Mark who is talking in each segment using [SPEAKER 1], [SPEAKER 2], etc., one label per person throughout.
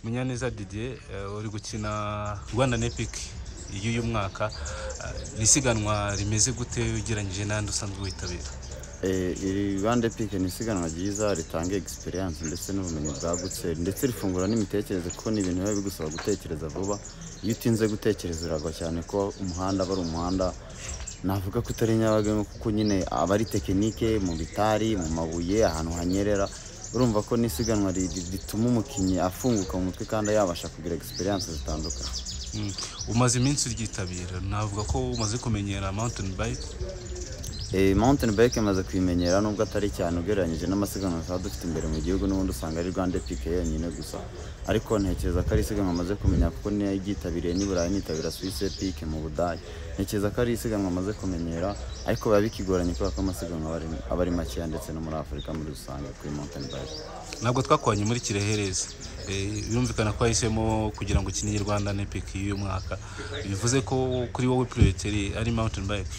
[SPEAKER 1] munyaneza didier uri gukina rwanda nepiki y'uyu mwaka ni isiganwa rimeze gute ugereranyije n'andi usanzwe witabira
[SPEAKER 2] iri bande pike ni isiganwa ryiza ritanga egisperiyanse ndetse n'ubumenyi bwagutse ndetse rifungura n'imitekerereze kuko ni ibintu biba bigusaba gutekereza vuba iyo utinze gutekereza biragwa cyane ko umuhanda aba ari umuhanda navuga ko utari nyabagendwa kuko nyine aba ari tekinike mu bitari mu mabuye ahantu hanyerera urumva ko n'isiganwa rituma umukinnyi afunguka mu mutwe kandi yabasha kugira egisperiyanse zitandukanye
[SPEAKER 1] umaze iminsi uryitabira navuga ko umaze kumenyera mawutini bayike
[SPEAKER 2] mawutini bayike imaze kuyimenyera nubwo atari cyane ugereranyije n'amasiganwa tuba dufite imbere mu gihugu n'ubundi usanga ari rwanda epike yonyine gusa ariko ntekereza ko ari isiganwa amaze kumenya kuko niyo yitabiriye n'iburayi nitabira suwisi epike mu budage ntekereza ko ari isiganwa amaze kumenyera ariko biba bikigoranye kubera ko amasiganwa aba ari- aba ari makeya ndetse no muri afurika muri rusange kuri mawutini bayike
[SPEAKER 1] ntabwo twakoranye muri kirehereze Eh, birumvikana ko wahisemo kugira ngo ukinire rwanda nepiki y'uyu mwaka bivuze ko kuri wowe puriyoteri ari mawutini bayike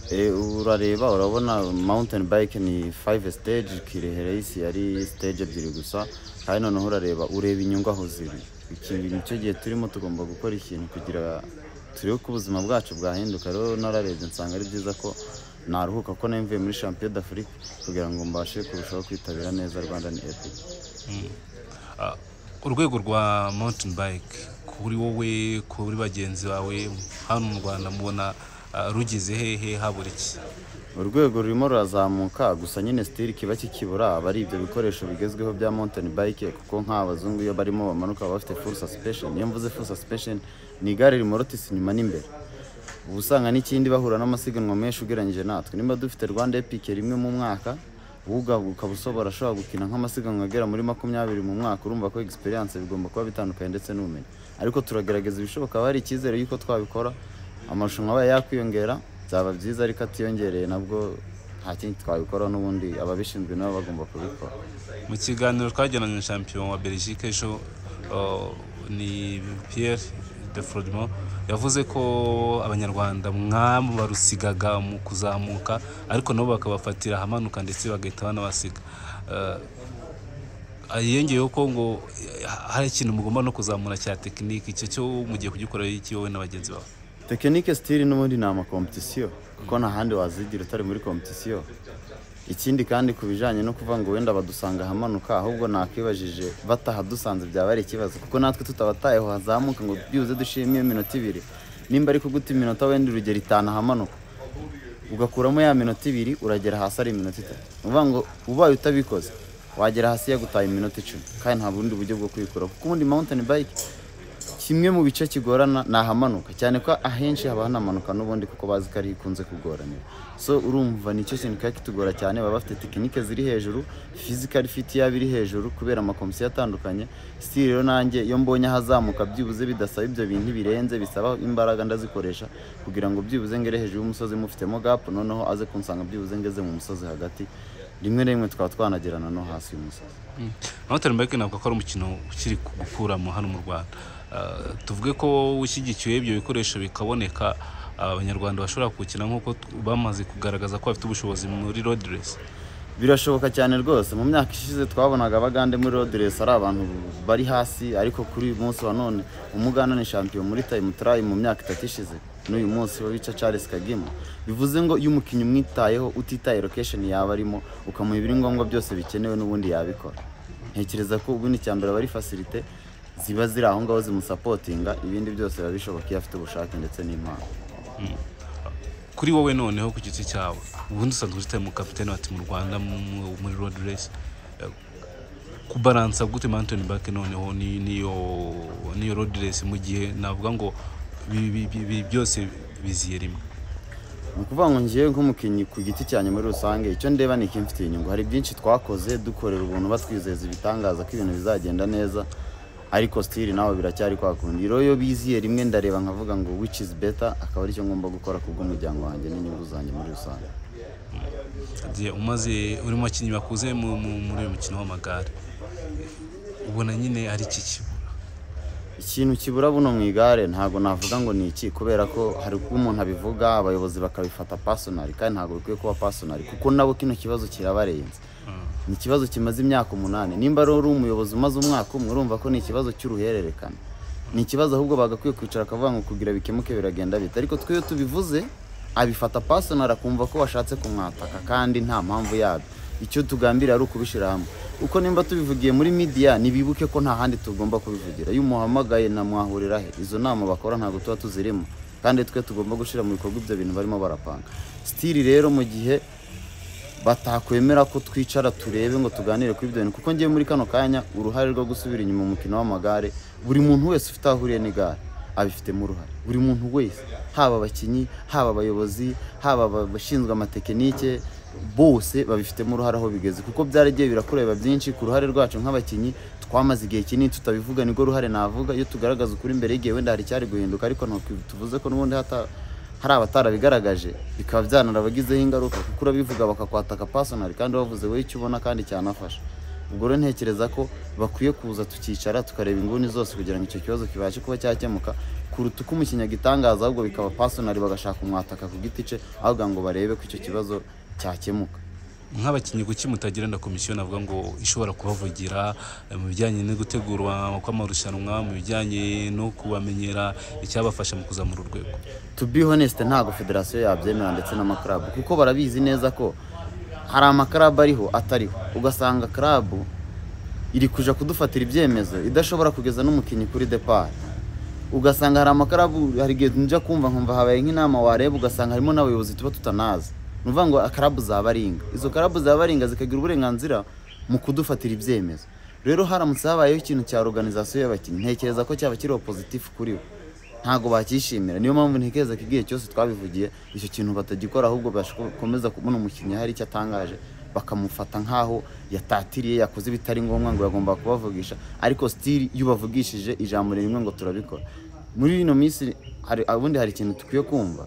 [SPEAKER 2] Eh, urareba urabona mountain bike ni 5 stage kirehe race yari stage ebyiri gusa kandi noneho urareba ureba inyungu aho ziri ikintu nicyo gihe turimo tugomba gukora ikintu kugira turebe ko ubuzima bwacu bwahinduka rero nararebye nsanga ari byiza ko naruhuka ko nari mvuye muri champion d'afrique kugira ngo mbashe kurushaho kwitabira neza rwanda ni epic
[SPEAKER 1] Ah, urwego rwa mawutini bayike kuri wowe kuri bagenzi bawe hano mu rwanda mubona ah, rugeze hehe habura iki
[SPEAKER 2] urwego rurimo rurazamuka gusa nyine sitiri kiba kikibura aba ari ibyo bikoresho bigezweho bya mountain bike kuko nk'abazungu iyo barimo bamanuka baba bafite full suspension iyo mvuze full suspension ni igare rimorotisi inyuma n'imbere uba usanga n'ikindi bahura n'amasiganwa menshi ugereranyije natwe niba dufite rwanda epic rimwe mu mwaka wowe ukaba usobora ashobora gukina nk'amasiganwa agera muri makumyabiri mu mwaka urumva ko egisperiyanse bigomba kuba bitandukanye ndetse n'ubumenyi ariko turagerageza ibishoboka haba hari icyizere y'uko twabikora amarushanwa abaye yakwiyongera byaba byiza ariko atiyongereye nabwo nta kindi twabikoraho n'ubundi ababishinzwe nabo bagomba kubikora
[SPEAKER 1] mu kiganiro twagiranye na champion wa belgique ejo ah, ni pierre de frodimo yavuze ko abanyarwanda mwamwe barusigaga mu kuzamuka ariko nabo bakabafatira ahamanuka ndetse bagahita banabasiga Ah, yongeyeho ko ngo eh, hari ikintu mugomba no kuzamura cya tekinike icyo cyo mugiye kugikorera iki wowe na bagenzi bawe
[SPEAKER 2] tekinike sitiri n'ubundi ni amakompetisiyo kuko nta handi wazigira utari muri kompetisiyo ikindi kandi ku bijyanye no kuvuga ngo wenda badusanga ahamanuka ahubwo nakwibajije bataha dusanze byaba ari ikibazo kuko natwe tutabatayeho hazamuka ngo byibuze dushimiye iminota ibiri nimba ari kuguta iminota wenda urugero itanu ahamanuka ugakuramo ya minota ibiri uragera hasi ari iminota itatu ni ukuvuga ngo ubaye utabikoze wagera hasi yagutaye iminota icumi kandi nta bundi buryo bwo kwikuraho kuko ubundi mawutani bayike kimwe mu bice kigorana ni ahamanuka cyane ko ahenshi haba hanamanuka n'ubundi kuko bazi ko ari ikunze kugoranira so urumva nicyo kintu kiba kitugora cyane baba bafite tekinike ziri hejuru fizikari fiti yaba iri hejuru kubera amakomisiyo atandukanye sitiri rero nanjye iyo mbonye ahazamuka byibuze bidasaba ibyo bintu birenze bisaba imbaraga ndazikoresha kugira ngo byibuze ngere hejuru y'umusozi mufitemo gapu noneho aze kunsanga byibuze ngeze mu musozi hagati rimwe na rimwe twaba twanagerana no hasi y'umusozi
[SPEAKER 1] moteri mbeke ntabwo ko ari umukino ukiri gukuramo hano mu rwanda Ah, tuvuge ko ushyigikiwe ibyo bikoresho bikaboneka abanyarwanda bashobora kuwukina nk'uko t- bamaze kugaragaza ko bafite ubushobozi muri rodiresi
[SPEAKER 2] birashoboka cyane rwose mu myaka ishize twabonaga abagande muri rodiresi ari abantu bari hasi ariko kuri uyu munsi wa none umuganda ni shampiyona muri tayimu turayi mu myaka itatu ishize n'uyu munsi we bica charles kagima bivuze ngo iyo umukinnyi umwitayeho utitaye lokesheni yaba arimo ukamuha ibiri ngombwa byose bikenewe n'ubundi yabikora ntekereza ko ubundi icya mbere aba ari fasilite ziba ziri aho ngaho zimusapotinga ibindi byose biba bishoboka iyo afite ubushake ndetse n'impano
[SPEAKER 1] kuri wowe noneho ku giti cyawe ubundi usanzwe ufite mu kapitani wa timu rwanda mu- muri rodiresi kubaransa gute moteri mbeke noneho ni- n'iyo n'iyo rodiresi mu gihe navuga ngo bi- bi- bi- bi- byose biziye rimwe
[SPEAKER 2] ni ukuvuga ngo ngewe nk'umukinnyi ku giti cyanjye muri rusange icyo ndeba ni ikimfitiye inyungu hari byinshi twakoze dukorera ubuntu batwizeza ibitangaza ko ibintu bizagenda neza ariko sitiri nawe biracyari kwa kundi rero iyo biziye rimwe ndareba nkavuga ngo which is better akaba aricyo ngomba gukora ku bw'umuryango wanjye n'inyungu zanjye muri rusange
[SPEAKER 1] Igihe umaze uri mu bakinnyi bakuze mu- mu- muri uyu mukino w'amagare ubona nyine ari iki kibura
[SPEAKER 2] ikintu kibura buno mu igare ntabwo navuga ngo ni iki kubera ko hari kuba umuntu abivuga abayobozi bakabifata pasonari kandi ntabwo bikwiye kuba pasonari kuko nabo kino kibazo kirabarenze ni ikibazo kimaze imyaka umunani nimba rero uri umuyobozi umaze umwaka umwe urumva ko ni ikibazo cy'uruhererekane ni ikibazo ahubwo bagakwiye kwicara akavuga ngo kugira bikemuke biragenda bite ariko twe iyo tubivuze abifata pasonari akumva ko washatse kumwataka kandi nta mpamvu yabyo icyo tugambira ari ukubishyira hamwe uko nimba tubivugiye muri midiya ntibibuke ko nta handi tugomba kubivugira iyo umuhamagaye namwahurira he izo nama bakora ntabwo tuba tuzirimo kandi twe tugomba gushyira mu bikorwa ibyo bintu barimo barapanga sitiri rero mu gihe batakwemera ko twicara turebe ngo tuganire kuri ibyo bintu kuko ngewe muri kano kanya uruhare rwo gusubira inyuma mu mukino w'amagare buri muntu wese ufite aho ahuriye n'igare abifitemo uruhare buri muntu wese haba abakinnyi haba abayobozi haba abashinzwe amatekinike bose babifitemo uruhare aho bigeze kuko byaragiye birakureba byinshi ku ruhare rwacu nk'abakinnyi twamaze igihe kinini tutabivuga nibwo ruhare navuga iyo tugaragaza ukuri imbere y'igihe wenda hari icyari guhinduka ariko ntabwo tuvuze ko n'ubundi hata hari abatarabigaragaje bikaba byanarabagizeho ingaruka kuko urabivuga bakakwataka pasonari kandi wavuze wowe icyo ubona kandi cyanafasha ubwo rero ntekereza ko bakwiye kuza tukicara tukareba inguni zose kugira ngo icyo kibazo kibashe kuba cyakemuka kuruta uko umukinnyi agitangaza ahubwo bikaba pasonari bagashaka umwataka ku giti cye ahubwo ngo barebe ko icyo kibazo cyakemuka
[SPEAKER 1] nk'abakinnyi kuki mutagira na komisiyo navuga ngo ishobora kubavugira eh, mu bijyanye no gutegurwa kw'amarushanwa mu bijyanye no kubamenyera icyabafasha mu kuzamura urwego
[SPEAKER 2] to be honest ntabwo federasiyo yabyemera ndetse n'amakarabu kuko barabizi neza ko hari amakarabu ariho atariho ugasanga karabu iri kuja kudufatira ibyemezo idashobora kugeza n'umukinnyi kuri depart ugasanga hari amakarabu hari igihe njya kumva nkumva habaye nk'inama wareba ugasanga harimo n'abayobozi tuba tutanazi ni ukuvuga ngo akarabu zabaringa izo karabu zabaringa zikagira uburenganzira mu kudufatira ibyemezo rero haramutse habayeho ikintu cya organizasiyo y'abakinnyi ntekereza ko cyaba kiriho pozitifu kuri bo ntabwo bakishimira niyo mpamvu ntekereza ko igihe cyose twabivugiye icyo kintu batagikora ahubwo bakomeza kubona umukinnyi hari icyo atangaje bakamufata nk'aho yatatiriye yakoze ibitari ngombwa ngo yagomba kubavugisha ariko sitiri iyo ubavugishije ijambo rimwe ngo turabikora muri ino minsi hari ubundi hari ikintu dukwiye kumva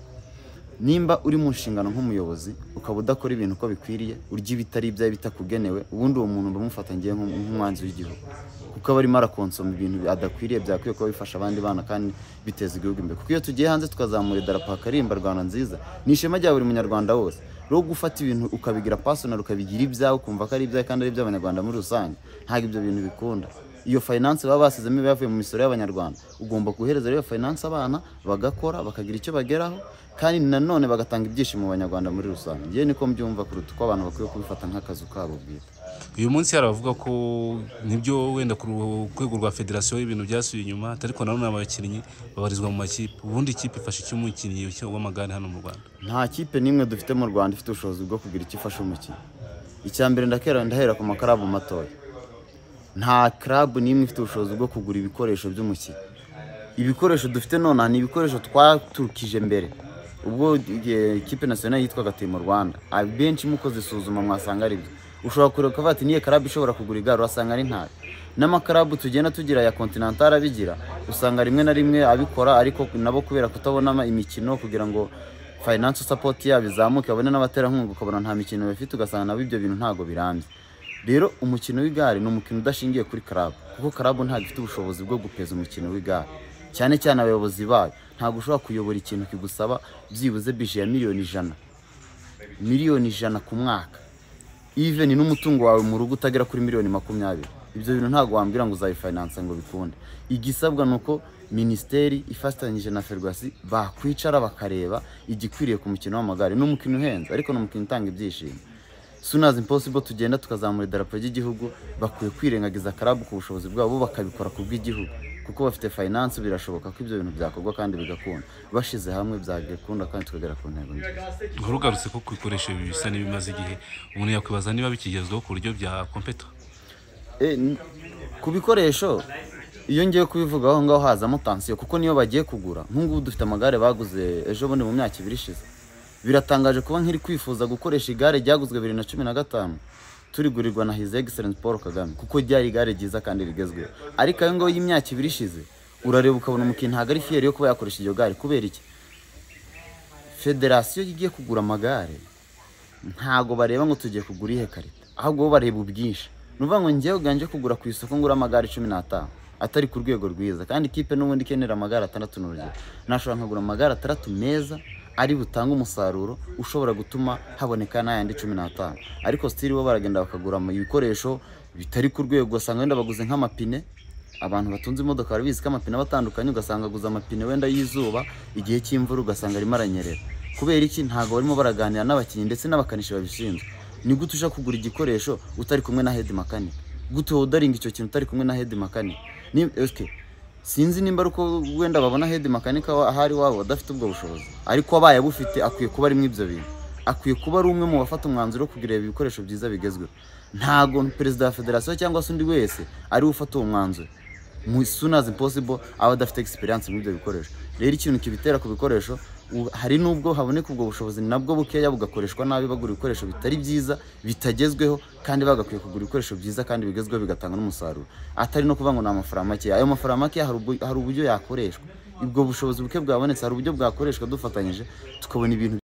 [SPEAKER 2] nimba uri mu nshingano nk'umuyobozi ukaba udakora ibintu uko bikwiriye urya ibitari ibyawe bitakugenewe ubundi uwo muntu bamufata ngewe nk'um- nk'umwanzi w'igihugu kuko aba arimo arakonsoma ibintu adakwiriye byakwiye kuba bifasha abandi bana kandi biteza igihugu imbere kuko iyo tugiye hanze tukazamura idarapo hakarimba rwanda nziza ni ishema rya buri munyarwanda wose rero gufata ibintu ukabigira pasonari ukabigira ibyawe ukumva ko ari ibyawe kandi ari iby'abanyarwanda muri rusange ntabwo ibyo bintu bikunda iyo finance baba basizemo iba yavuye mu misoro y'abanyarwanda ugomba guhereza rero iyo finance abana bagakora bakagira icyo bageraho kandi nanone bagatanga ibyishimo mu banyarwanda muri rusange ngewe niko mbyumva kuruta uko abantu bakwiye kubifata nk'akazi kabo bwite
[SPEAKER 1] uyu munsi hari abavuga ko nibyo wenda ku rwego rwa federasiyo ibintu byasubiye inyuma ariko nanone abakinnyi babarizwa mu makipe ubundi ikipe ifasha icyo umukinnyi w'amagare hano mu rwanda
[SPEAKER 2] nta kipe n'imwe dufite mu rwanda ifite ubushobozi bwo kugira icyo ifasha umukinnyi icya mbere ndakera ndahera ku makarabu matoya nta karabu n'imwe ifite ubushobozi bwo kugura ibikoresho by'umukinnyi ibikoresho dufite nonaha ni ibikoresho twaturukije mbere ubwo igihe ikipe nasiyonari yitwaga timu rwanda abenshi muko zisuzuma mwasanga ari byo ushobora kureba ukavuga ati niyo karabu ishobora kugura igare urasanga ari ntayo n'amakarabu tugenda tugira ya kontinantari abigira usanga rimwe na rimwe abikora ariko nabo kubera kutabona imikino kugira ngo fayinanse sapoti yabo izamuke babone n'abaterankunga ukabona nta mikino bafite ugasanga nabo ibyo bintu ntabwo birambye rero umukino w'igare ni umukino udashingiye kuri karabu kuko karabu ntabwo ifite ubushobozi bwo gupeza umukino w'igare cyane cyane abayobozi bayo ntabwo ushobora kuyobora ikintu kigusaba byibuze bije ya miliyoni ijana miliyoni ijana ku mwaka iveni n'umutungo wawe mu rugo utagera kuri miliyoni makumyabiri ibyo bintu ntabwo wambwira ngo uzayifinanse ngo bikunde igisabwa ni uko minisiteri ifatanyije na ferwasi bakwicara bakareba igikwiriye ku mukino w'amagare ni umukino uhenze ariko ni umukino utanga ibyishimo sunazi impossible tugenda tukazamura idarapo ry'igihugu bakwiye kwirengagiza karabu ku bushobozi bwabo bo bakabikora ku bw'igihugu kuko bafite finance birashoboka ko ibyo bintu byakorwa kandi bigakunda bashyize hamwe byagakunda kandi tukagera ku ntego nziza
[SPEAKER 1] nkuru ugarutse ko kubikoresha bisa n'ibimaze igihe umuntu yakwibaza niba bikigezweho ku buryo bya kompeto
[SPEAKER 2] E, n- ku bikoresho iyo ngiye kubivuga aho ngaho hazamo tansiyo kuko niyo bagiye kugura nk'ubu dufite amagare baguze ejo bundi mu myaka ibiri ishize biratangaje kuba nk'iri kwifuza gukoresha igare ryaguzwe bibiri na cumi na gatanu turigurirwa na hizi egiserensi paul kagame kuko ryari igare ryiza kandi rigezweho ariko ayo ngayo y'imyaka ibiri ishize urareba ukabona umukinnyi ntabwo ari fiyeri yo kuba yakoresha iryo gare kubera iki federasiyo igiye kugura amagare ntago bareba ngo tugiye kugura ihe karita ahubwo bo bareba ubwinshi ni ukuvuga ngo njyewe uganje kugura ku isoko ngura amagare cumi n'atanu atari ku rwego rwiza kandi ikipe n'ubundi ikenera amagare atandatu ni urugero nashobora nkagura amagare atandatu meza ari butange umusaruro ushobora gutuma haboneka n'ayandi cumi n'atanu ariko sitiri bo baragenda bakagura ama- ibikoresho bitari ku rwego ugasanga wenda baguze nk'amapine abantu batunze imodoka barabizi ko amapine aba atandukanye ugasanga aguze amapine wenda y'izuba igihe cy'imvura ugasanga arimo aranyerera kubera iki ntabwo barimo baraganira n'abakinnyi ndetse n'abakanishi babishinzwe ni gute uja kugura igikoresho utari kumwe na hedi makani gute wodaringa icyo kintu utari kumwe na hedi makani ni okay, sinzi nimba ari uko wenda babona hedi makanika wa- ahari iwabo adafite ubwo bushobozi ariko abaye abufite akwiye kuba arimo ibyo bintu akwiye kuba ari umwe mu bafata umwanzuro wo kugirira ibikoresho byiza bigezweho ntago perezida wa federasiyo cyangwa se undi wese ari we ufata uwo mwanzuro mu soon as possible aba adafite experience muri ibyo bikoresho rero ikintu kibitera ku bikoresho u- hari n'ubwo haboneka ubwo bushobozi nabwo bukeya bugakoreshwa nabi bagura ibikoresho bitari byiza bitagezweho kandi bagakwiye kugura ibikoresho byiza kandi bigezweho bigatanga n'umusaruro atari no kuvuga ngo ni amafaranga makeya ayo mafaranga makeya hari ubwo- hari uburyo yakoreshwa ubwo bushobozi buke bwabonetse hari uburyo bwakoreshwa dufatanyije tukabona ibintu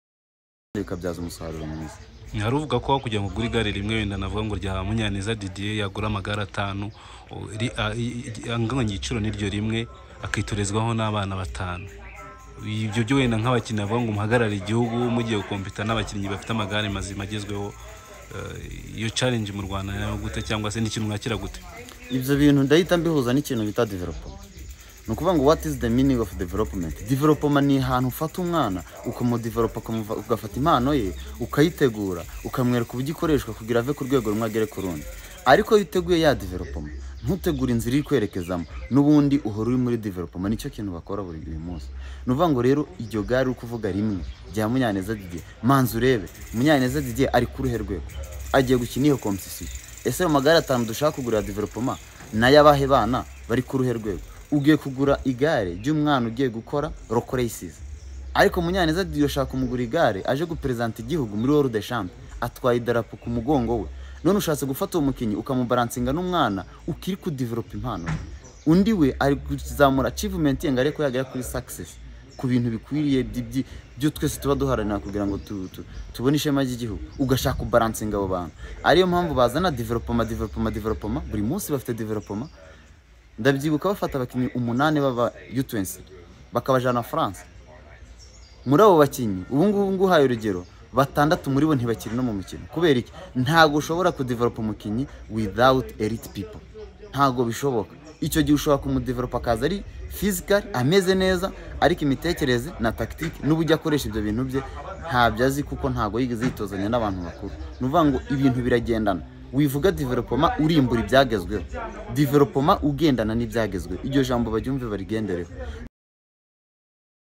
[SPEAKER 2] bikabyaza umusaruro mwiza
[SPEAKER 1] ntiharuvuga ko kugira ngo ugure igare rimwe wenda navuga ngo rya munyaneza didier yagura amagare atanu o- ri- a- i- i- anganya igiciro n'iryo rimwe akitorezwaho n'abana batanu ibyo byo wenda nk'abakinnyi bavuga ngo muhagarare igihugu mugiye gukompita n'abakinnyi bafite amagare mazima agezweho eh, iyo challenge mu rwanda nayo gute cyangwa se n'ikintu mwakira gute
[SPEAKER 2] ibyo bintu ndahita mbihuza n'ikintu bita development ni ukuvuga ngo what is the meaning of development development ni ahantu ufata umwana ukamudevelopa ukamuva- ugafata impano ye ukayitegura ukamwereka uburyo ikoreshwa kugira ave ku rwego rumwe agere ku rundi ariko iyo uteguye ya development ntutegure inzira iri kwerekezamo n'ubundi uhora uri muri development nicyo kintu bakora buri buri munsi ni ukuvuga ngo rero iryo gare uri kuvuga rimwe rya munyaneza didier manza urebe munyaneza didier ari ku ruhe rwego agiye gukina iyo kompetisiyo ese ayo magare atanu dushaka kugurira developoma nayo abahe bana bari ku ruhe rwego ugiye kugura igare ry'umwana ugiye gukora roko reyisizi ariko munyaneza diyo ushaka kumugura igare aje guperezanta igihugu muri woru de shampe atwaye idarapo ku mugongo we none ushatse gufata uwo mukinnyi ukamubaransinga n'umwana ukiri kudevelopa impano ye. undi we ari kuzamura acivumenti ye ngo arebe ko yagera kuri sakisesi ku bintu bikwiriye byi- byi- byo twese tuba duharanira kugira ngo tu- tu- tubone ishema ry'igihugu ugashaka kubaransinga abo bantu ariyo mpamvu bazana developoma developoma developoma buri munsi bafite developoma ndabyibuka bafata abakinnyi umunani baba yutuwensi bakabajyana france muri abo bakinnyi ubu ngubu nguhaye urugero batandatu muri bo ntibakiri no mu mukino kubera iki ntabwo ushobora kudevelopa umukinnyi without elite people ntabwo bishoboka icyo gihe ushobora kumudevelopa akaza ari physical ameze neza ariko imitekerereze na tactique n'uburyo akoresha ibyo bintu bye ntabyo azi kuko ntabwo yigeze yitozanya n'abantu bakuru ni ukuvuga ngo ibintu biragendana wivuga developoma urimbura ibyagezweho developoma ugendana n'ibyagezweho iryo jambo baryumve barigendereho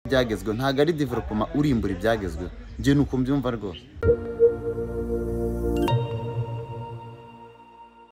[SPEAKER 2] ibyagezweho ntabwo ari developoma urimbura ibyagezweho njye ni uko mbyumva rwose